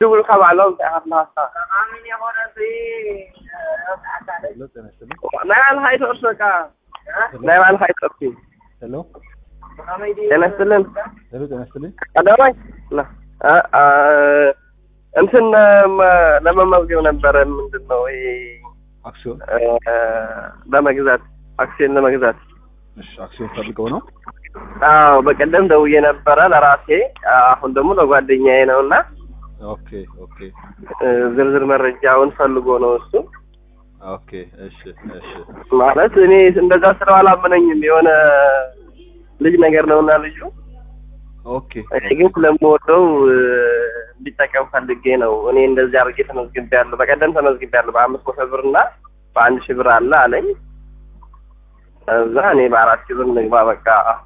ድውል ከባዕሎም ተኣኽላሳ ናይ ባዕልኻ ይተወርሰካ ናይ ባዕልኻ ይጠርሲ ሄሎ ጤና ይስጥልን ሄሎ፣ ጤና ይስጥልኝ። ቀዳማይ ና አ- አ- እንትን ለመ- ለመመዝገብ ነበረ ምንድን ነው ይሄ አክሲዮን እ፣ ለመግዛት አክሲዮን ለመግዛት እሺ፣ አክሲዮን ፈልገው ነው። አዎ በቀደም ደውዬ ነበረ ለራሴ አሁን ደግሞ ለጓደኛዬ ነው እና ኦኬ ኦኬ እ፣ ዝርዝር መረጃውን ፈልጎ ነው እሱ ኦኬ። እሺ እሺ ማለት እኔ እንደዛ ስለው አላመነኝም የሆነ ልጅ ነገር ነውና ልጁ ኦኬ እኔ ግን ስለምወደው እ፣ እንዲጠቀም ፈልጌ ነው እኔ እንደዚህ አድርጌ ተመዝግቤያለሁ በቀደም ተመዝግቤያለሁ በአምስት መቶ ብር እና በአንድ ሺህ ብር አለ አለኝ እዛ እኔ በአራት ሺህ ብር ንግባ በቃ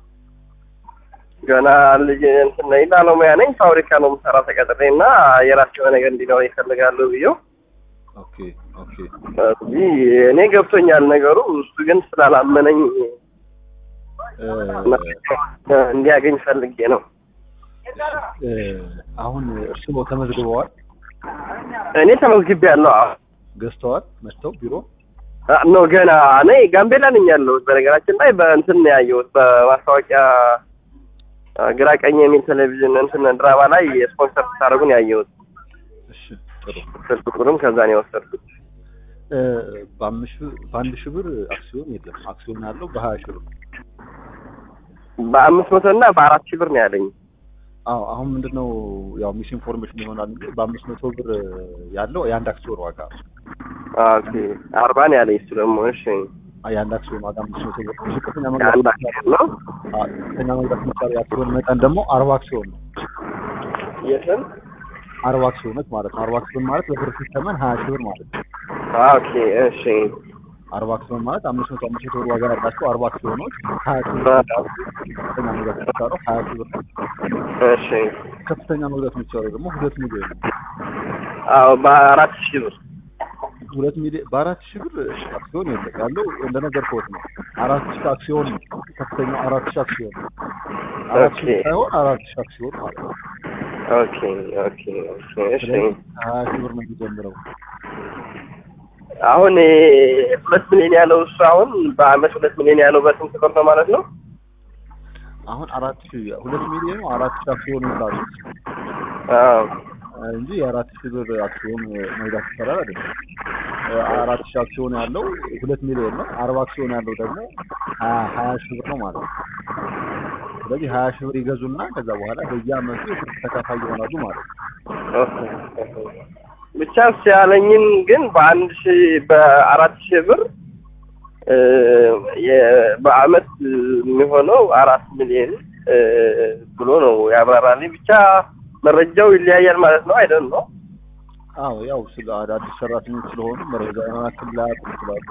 ገና ልጅ እንትን ነኝ ባለሙያ ነኝ ፋብሪካ ነው የምሰራ ተቀጥሬ እና የራሴ የሆነ ነገር እንዲኖር ይፈልጋሉ ብዬው ኦኬ ኦኬ እዚህ እኔ ገብቶኛል ነገሩ እሱ ግን ስላላመነኝ እ፣ እንዲያገኝ ፈልጌ ነው እ፣ አሁን እርስዎ ተመዝግበዋል? እኔ ተመዝግቤያለሁ አዎ ገዝተዋል? መጥተው ቢሮ? ኖ ገና እኔ ጋምቤላ ነኝ ያለሁት። በነገራችን ላይ በእንትን ነው ያየሁት በማስታወቂያ አ፣ ግራ ቀኝ የሚል ቴሌቪዥን እንትን ድራማ ላይ ስፖንሰር ስታደርጉን ያየሁት። እሺ ጥሩ። ስልክ ቁጥሩም ከዛ ነው የወሰድኩት። እ፣ በአምስት ሺህ- በአንድ ሺህ ብር አክሲዮን የለም። አክሲዮን ያለው በሀያ ሺህ ብር በአምስት መቶ እና በአራት ሺህ ብር ነው ያለኝ። አዎ አሁን ምንድነው ያው ሚስ ኢንፎርሜሽን ይሆናል እንጂ በአምስት መቶ ብር ያለው የአንድ አክሲዮን ዋጋ ነው። ኦኬ አርባ ነው ያለኝ እሱ ደግሞ። እሺ አ- የአንድ አክሲዮን ዋጋ አምስት መቶ ብር ዝቅተኛ የአንድ መግዛት አክሲዮን ነው አ- ዝቅተኛ መግዛት የሚቻለው የአክሲዮን መጠን ደግሞ አርባ አክሲዮን ነው። የስም አርባ አክሲዮኖች ማለት ነው። አርባ አክሲዮን ማለት በብር ሲተመን ሀያ ሺህ ብር ማለት ነው። ኦኬ እሺ አርባ አክሲዮን ማለት አምስት መቶ አምስት መቶ ብር ዋጋ ያላቸው አርባ አክሲዮኖች ሀያ ሺህ ብር ይሸጣሉ። ዝቅተኛ መግዛት የሚቻለው ሀያ ሺህ ብር ነው። እሺ ከፍተኛ መግዛት የሚቻለው ደግሞ ሁለት ሚሊዮን ነው። አዎ በአራት ሺህ ብር ሁለት ሚሊዮን በአራት ሺህ ብር አክሲዮን የለም ያለው እንደነገርኩት ነው። አራት ሺህ አክሲዮን ነው ከፍተኛው አራት ሺህ አክሲዮን ነው። አራት ሺህ ኦኬ። ሳይሆን አራት ሺህ አክሲዮን ማለት ነው። ኦኬ ኦኬ ኦኬ እሺ ስለዚህ ሀያ ሺህ ብር ነው የሚጀምረው። አሁን እ፣ ሁለት ሚሊዮን ያለው እሱ አሁን በአመት ሁለት ሚሊዮን ያለው በስንት ብር ነው ማለት ነው? አሁን አራት ሺህ ሁለት ሚሊዮኑ አራት ሺህ አክሲዮን ይላሉ አዎ እንጂ የአራት ሺህ ብር አክሲዮን መግዛት ይቻላል አይደለም። አራት ሺህ አክሲዮን ያለው ሁለት ሚሊዮን ነው። አርባ አክሲዮን ያለው ደግሞ ሀያ ሀያ ሺህ ብር ነው ማለት ነው። ስለዚህ ሀያ ሺህ ብር ይገዙና ከዛ በኋላ በየአመቱ የትርፍ ተካፋይ ይሆናሉ ማለት ነው። ብቻ እሱ ያለኝን ግን በአንድ ሺህ በአራት ሺህ ብር እ፣ የ- በአመት የሚሆነው አራት ሚሊዮን እ፣ ብሎ ነው ያብራራልኝ። ብቻ መረጃው ይለያያል ማለት ነው አይደል ነው? አዎ ያው ስለ አዳዲስ ሰራተኞች ስለሆኑ መረጃ ያክል ላያውቁ ይችላሉ።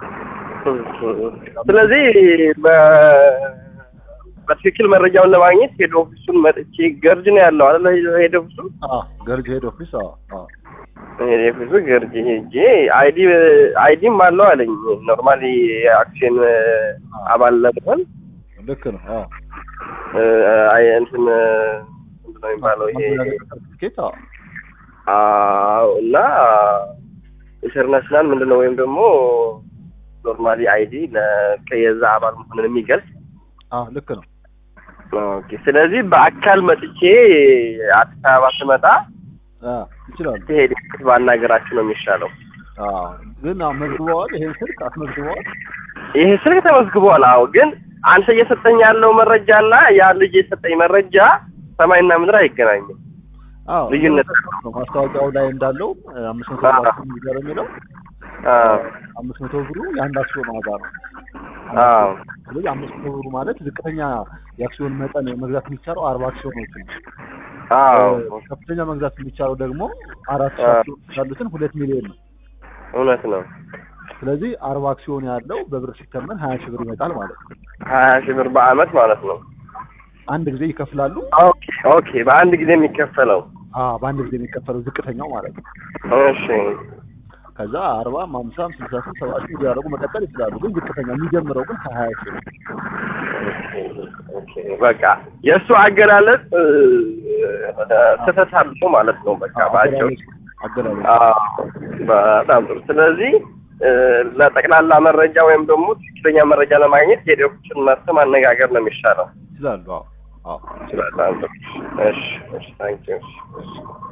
ስለዚህ በ- በትክክል መረጃውን ለማግኘት ሄድ ኦፊሱን መጥቼ ገርጅ ነው ያለው አይደል? ሄድ ኦፊሱ አዎ ገርጅ ሄድ ኦፊስ አዎ አዎ ሄድ ኦፊሱ ገርጅ ሄጄ አይዲ አይዲም አለው አለኝ። ኖርማሊ የአክሲዮን አባል ለመሆን ልክ ነው። አዎ እ፣ አይ እንትን ምንድን ነው የሚባለው ይሄ ሰርቲፊኬት አዎ አዎ እና ኢንተርናሽናል ምንድን ነው ወይም ደግሞ ኖርማሊ አይዲ ከየዛ አባል መሆንን የሚገልጽ አዎ ልክ ነው። ኦኬ። ስለዚህ በአካል መጥቼ አዲስ አበባ ስመጣ አዎ ይችላሉ። ሲሄድ ባናገራችሁ ነው የሚሻለው። አዎ ግን አዎ መዝግበዋል። ይሄን ስልክ አስመዝግበዋል። ይሄ ስልክ ተመዝግቧል። አዎ ግን አንተ እየሰጠኝ ያለው መረጃ እና ያ ልጅ የሰጠኝ መረጃ ሰማይና ምድር አይገናኝም። አዎ ልዩነት ነው። ማስታወቂያው ላይ እንዳለው አምስት መቶ አዎ። ብር አክሲዮን ይዘር የሚለው አዎ አምስት መቶ ብሩ የአንድ አክሲዮን ዋጋ ነው። አዎ ስለዚህ አምስት መቶ ብሩ ማለት ዝቅተኛ የአክሲዮን መጠን መግዛት የሚቻለው አርባ አክሲዮኖች ነው። አዎ ከፍተኛ መግዛት የሚቻለው ደግሞ አራት ሺህ አዎ። አክሲዮኖች ያሉትን ሁለት ሚሊዮን ነው። እውነት ነው። ስለዚህ አርባ አክሲዮን ያለው በብር ሲተመን ሀያ ሺህ ብር ይመጣል ማለት ነው። ሀያ ሺህ ብር በአመት ማለት ነው። አንድ ጊዜ ይከፍላሉ። ኦኬ ኦኬ። በአንድ ጊዜ የሚከፈለው አዎ በአንድ ጊዜ የሚከፈለው ዝቅተኛው ማለት ነው። እሺ ከዛ አርባም ሀምሳም ስልሳ ስም ሰባ ሺህ እያደረጉ መቀጠል ይችላሉ። ግን ዝቅተኛ የሚጀምረው ግን ከሀያ ሺህ ነው። ኦኬ ኦኬ በቃ የእሱ አገላለጽ እ፣ ስህተት አለው ማለት ነው። በቃ ባጭሩ አገላለጽ አዎ፣ በጣም ጥሩ። ስለዚህ እ፣ ለጠቅላላ መረጃ ወይም ደግሞ ትክክለኛ መረጃ ለማግኘት ሄደዎችን መርስ ማነጋገር ነው የሚሻለው። ይችላሉ። አዎ አዎ በጣም ጥሩ። እሺ፣ እሺ፣ ታንኪዩ። እሺ